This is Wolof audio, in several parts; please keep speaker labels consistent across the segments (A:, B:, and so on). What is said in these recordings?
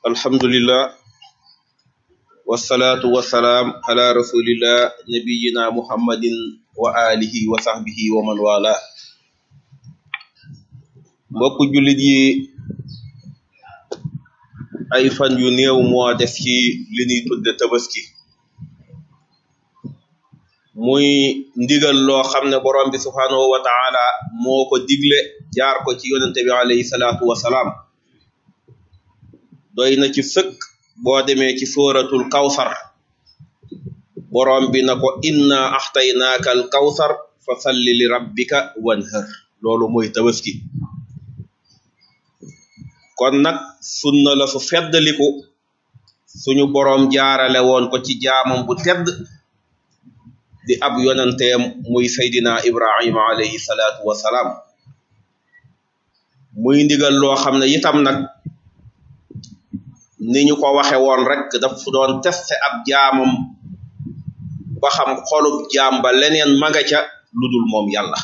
A: alhamdulillah wasalaatu wasalaam ala rasulillah nabiyina muhammadin wa alihi wa sahbihi wa man wala mbokku jullit yi ay fan yu néew moo def ci li ñuy tudde tabaski muy ndigal loo xam ne borom bi subhanahu wa taala moo ko digle jaar ko ci yonente bi alayhi salaatu wasalaam doy na ci sëkk boo demee ci sóoratul kawsar borom bi na ko inna axtaynaaka al kawsar fa salli li rabbika wanhar loolu mooy tabaski kon nag sunna la su feddaliku suñu boroom jaarale woon ko ci jaamam bu tedd di ab yonanteem muy saydina ibrahima alayhi salaatu wasalaam muy ndigal loo xam ne itam nag ni ñu ko waxe woon rek daf doon teste ab jaamam ba xam xolub jaam ba leneen maga ca lu dul moom yàlla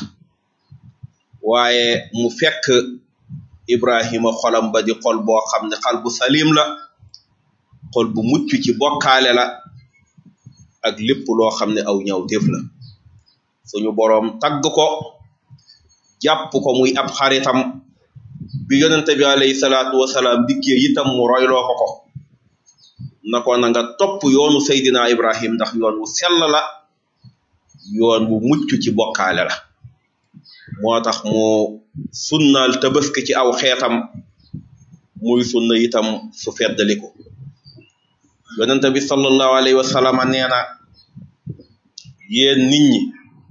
A: waaye mu fekk ibrahima xolam ba di xol boo xam ne xal bu salim la xol bu mucc ci bokkaale la ak lépp loo xam ne aw ñaw téef la suñu boroom tagg ko jàpp ko muy ab xaritam bi yonente bi alayhi salaatu wasalaam dikkee itam mu royloo ko ko na ko na nga topp yoonu Seydina Ibrahim ndax yoon wu sell la yoon wu mucc ci bokkaale la moo tax mu sunnaal tabaski ci aw xeetam muy sunna itam su feddaliku yonente bi sallallahu alayhi wa sallam nee na yéen nit ñi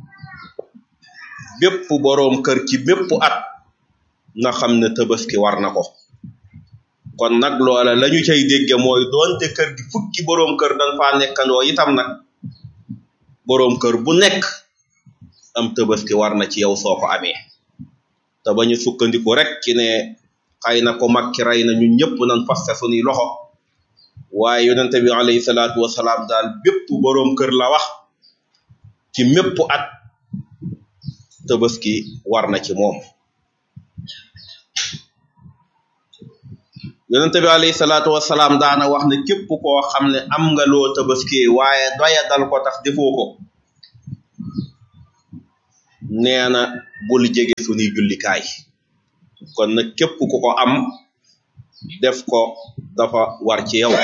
A: bépp boroom kër ci bépp at na xam ne tabaski war na ko kon nag loola lañu cay dégge mooy doonte kër gi fukki boroom kër dañ faa nekkandoo itam nag boroom kër bu nekk am tabaski war na ci yow soo ko amee te bañu sukkandiku rek ci ne xëy na ko mag ki rey na ñun ñëpp nañ faste suñuy loxo waaye yonente bi alayhi salaatu wasalaam daal bépp boroom kër la wax ci mépp at tabaski war na ci moom yonente bi alayhi salaatu wasalaam daana wax ne képp koo xam ne am nga loo tabaski waaye doya dal ko tax defoo ko nee na bul jege suñuy jullikaay kon nag képp ku ko am def ko dafa war ci yow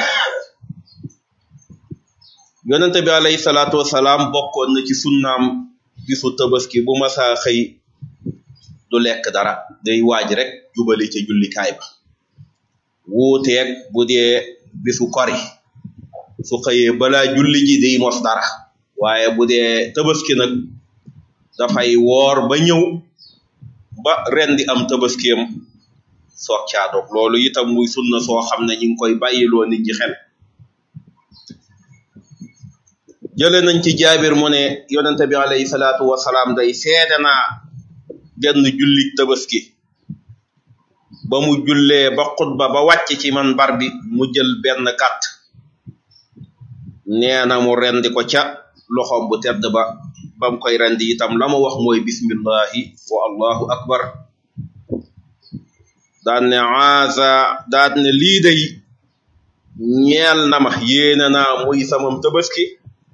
A: yonente bi alayhi salaatu wasalaam bokkoon na ci sunnaam bisu tabaski bu masaa xëy du lekk dara day waaj rek jubali ca jullikaay ba wuuteeg bu dee bisu kori su xëyee balaa julli ji day mos dara waaye bu dee tabaski nag dafay woor ba ñëw ba rendi am tabaskiyam soog caa dog loolu itam muy sunna soo xam ne ñu ngi koy bàyyiloo nit ñi xel jële nañ ci jaabir mu ne yonente bi alayhi salaatu wasalaam day seede naa genn jullit tabaski ba mu jullee ba xutba ba wàcc ci man bar bi mu jël benn gàtt nee na mu rendi ko ca loxoom bu tedd ba bam koy rendi itam la mu wax mooy bismillahi wa allahu akbar daan ne aasa daan ne lii day ñeel na ma yéene naa muy samam tabaski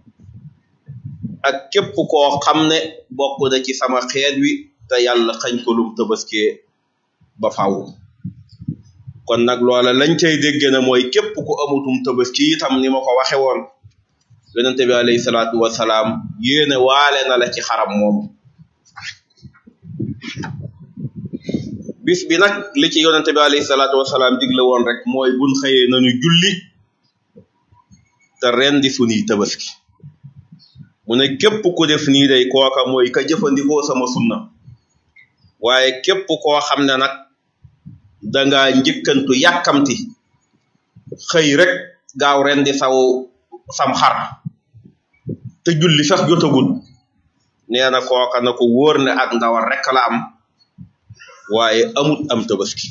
A: ak képp koo xam ne bokk na ci sama xeet wi te yàlla xañ ko lum tabaskee ba faw kon nag loola lañ cay dégg na mooy képp ku amutum tabaski itam ni ma ko waxe woon yonente bi alayhi salaatu wasalaam yéene waale na la ci xaram moom bis bi nag li ci yonente bi alayhi salaatu wasalaam digle woon rek mooy buñ xëyee nañu julli te rendi suñuy tabaski mu ne képp ku def nii day kooka mooy ka jëfandikoo sama sunna waaye képp koo xam ne nag danga njëkkantu yàkkamti xëy rek gaaw rendi saw sam xar te julli sax jotagul nee na kooka na ko wóor ne ak ndawal rek la am waaye amut am tabaski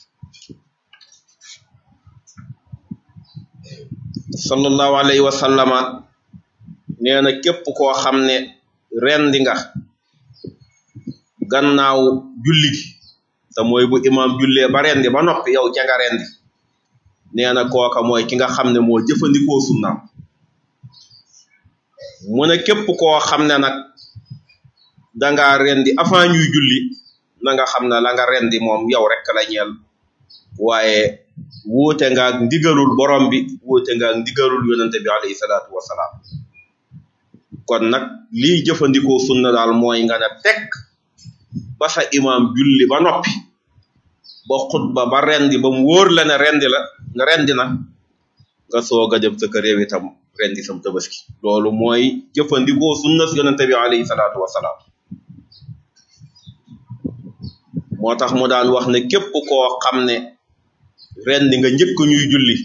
A: sallallahu alayhi wa sallama nee na képp koo xam ne rendi nga gannaaw julli gi te mooy bu imaam jullee ba rendi ba noppi yow ca nga rendi nee na kooka mooy ki nga xam ne moo jëfandikoo sunnaam mu ne képp koo xam ne nag danga rendi avant ñuy julli na nga xam ne la nga rendi moom yow rek la ñeel waaye wuute nga ak ndigalul borom bi wuute nga ak ndigalul yonente bi alayhi salaatu wasalaam kon nag lii jëfandikoo sunna daal mooy nga ne tekk ba sa imaam julli ba noppi ba xutba ba rendi ba mu wóor la ne rendi la nga rendi na nga soog a dem sa kër yow itam rendi sam tabaski loolu mooy jëfandikoo sunna si yonente bi alayhi salaatu wasalaam moo tax mu daan wax ne képp koo xam ne rendi nga njëkk ñuy julli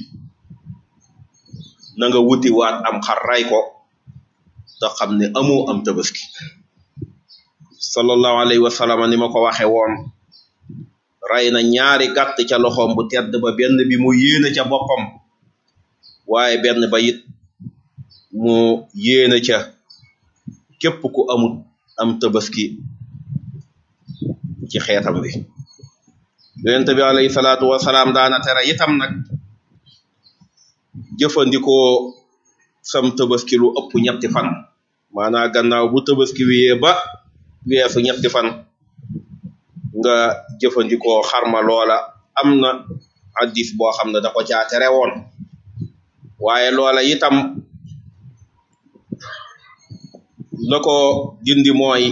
A: na nga wuti waat am xar ray ko te xam ne amoo am tabaski sallallahu alayhi wa sallam ni ma ko waxe woon ray na ñaari gàtt ca loxoom bu tedd ba benn bi mu yéene ca boppam waaye benn ba it mu yéene ca képp ku amut am tabaski ci xeetam wi yonent bi alayhi salaatu wasalaam daana tere itam nag jëfandikoo sam tabaski lu ëpp ñetti fan maanaa gannaaw bu tabaski wiyee ba weesu ñetti fan nga jëfandikoo xarma loola am na addis boo xam ne da ko caa tere woon waaye loola itam la ko dindi mooy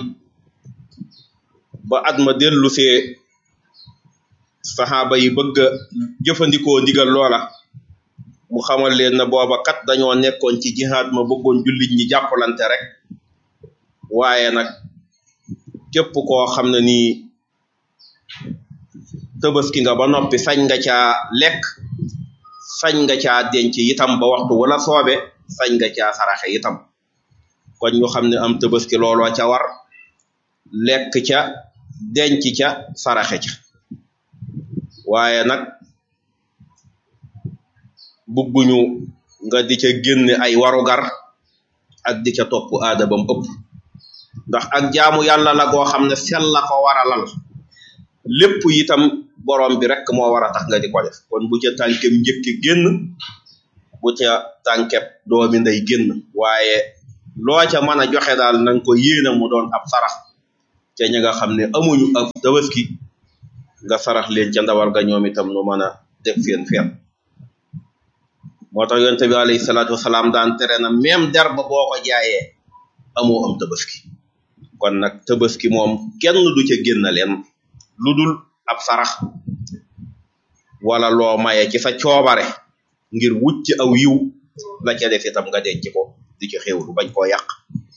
A: ba at ma dellusee saxaaba yi bëgg a jëfandikoo ndigal loola mu xamal leen na booba kat dañoo nekkoon ci jihaad ma bëggoon jullit ñi jàppalante rek waaye nag képp koo xam ne nii tëbaski nga ba noppi sañ nga caa lekk sañ nga caa denc itam ba waxtu wala soobe sañ nga caa saraxe itam kon ñu xam ne am tëbaski looloo ca war lekk ca denc ca saraxe ca waaye nag bugguñu nga di ca génne ay warugar ak di ca topp aada bam ëpp ndax ak jaamu yàlla la goo xam ne sel la ko waralal lépp itam borom bi rek moo war a tax nga di ko def kon bu ca tànkem njëkki génn bu ca tànkeb doomi nday génn waaye loo ca mën a joxe daal nanga ko yéene mu doon ab sarax ca ña nga xam ne amuñu ab tabaski nga sarax leen ca ndawal ga ñoom itam nu mën a def seen feet moo tax yonte bi alayhi salaatu wasalaam daan tere na même der ba boo ko jaayee amoo am tabaski kon nag tabaski moom kenn du ca génn leen lu dul ab sarax wala loo maye ci sa coobare ngir wucc aw yiw la ca def itam nga denc ko di ci xewlu bañ koo yàq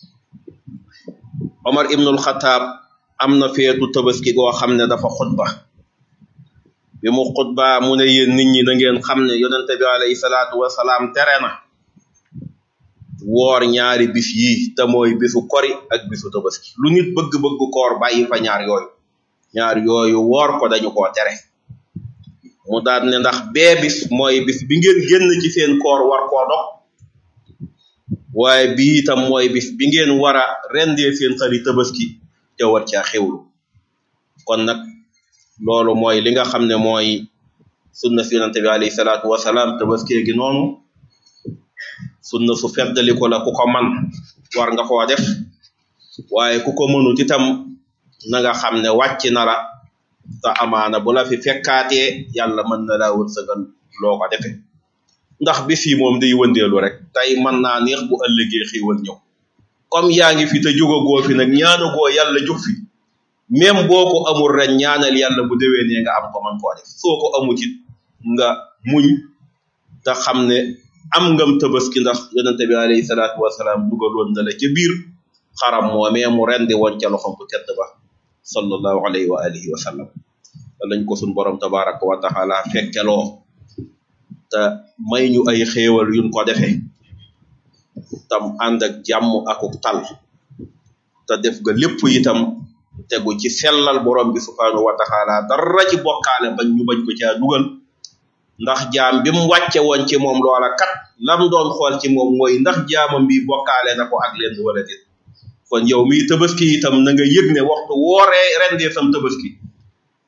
A: Omar ibnul Xataab am na feetu tabaski goo xam ne dafa xutba bi mu xutba mu ne yéen nit ñi na ngeen xam ne yonente bi alayhi salaatu wasalaam tere na woor ñaari bis yi te mooy bisu kori ak bisu tabaski lu nit bëgg-bëgg koor bàyyi fa ñaar yooyu ñaar yooyu woor ko dañu koo tere mu daal ne ndax bee bis mooy bis bi ngeen génn ci seen koor war koo dox waaye bii itam mooy bis bi ngeen war a rendee seen xari tabaski te war caa xewlu kon nag loolu mooy li nga xam ne mooy sunna si yonente bi alayhi salaatu wasalaam tabaski gi noonu sunna su feddali ko la ku ko man war nga koo def waaye ku ko mënut itam na nga xam ne wàcc na la te amaana bu la fi fekkaatee yàlla mën na laa wërsëgal loo ko defe ndax bis yi moom day wëndeelu rek tey mën naa neex bu ëllëgee xiiwal ñëw comme yaa ngi fi te jógagoo fi nag ñaanagoo yàlla jóg fi même boo ko amul ren ñaanal yàlla bu déwénee nga am ko man koo def soo ko amut it nga muñ te xam ne am ngam tabaski ndax yonente bi alayhi salaatu wasalaam dugaloon na la ca biir xaram moomee mu rendi woon ca loxom bu tedd ba sallallahu alayhi wa alihi wa sallam lañ ko sun borom tabaraka wa taala fekkeloo te may ñu ay xéewal yuñ ko defee tam ànd ak jàmm akuk tal te def ga lépp itam tegu ci sellal borom bi subhanahu wa taala dara ci bokkaale bañ ñu bañ ko caa dugal ndax jaam bi mu wàcce woon ci moom loola kat lam doon xool ci moom mooy ndax jaamam bi bokkaale na ko ak leen wala déet kon yow miy tabaski itam na nga yëg ne waxtu wooree rendee sam tabaski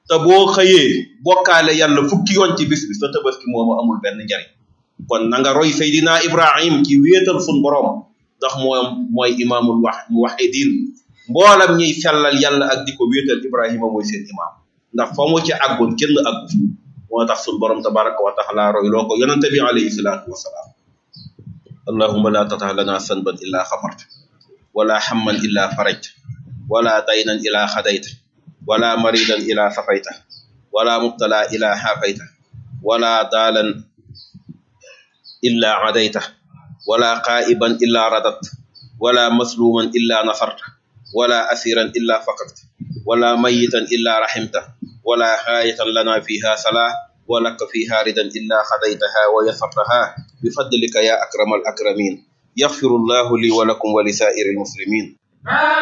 A: te boo xëyee bokkaale yàlla fukki yoon ci bis bi sa tabaski moomu amul benn njariñ kon na nga roy Seydina Ibrahim ci wéetal sun borom ndax moom mooy imaamul wax muwahidin mboolam ñiy sellal yàlla ak di ko wéetal Ibrahima mooy seen imaam ndax fa mu ci àggoon kenn àggu moo tax sun borom tabaraka wa taala roy loo ko yonente bi alayhi salaatu wasalaam allahumma la tatah lana sanban illa xafarta wala hamman illa farajta wala daynan ila xadayta wala maridan ila safayta wala mubtala ila xaafayta wala daalan illa adayta wala qaa'iban illa radat wala masluman illa nasarta wala asiran illa faqadta wala mayitan illa rahimta wala haayatan lana fiha salah ولك فيها ردا إلا خذيتها ويسرتها بفضلك يا أكرم الأكرمين يغفر الله لي ولكم ولسائر المسلمين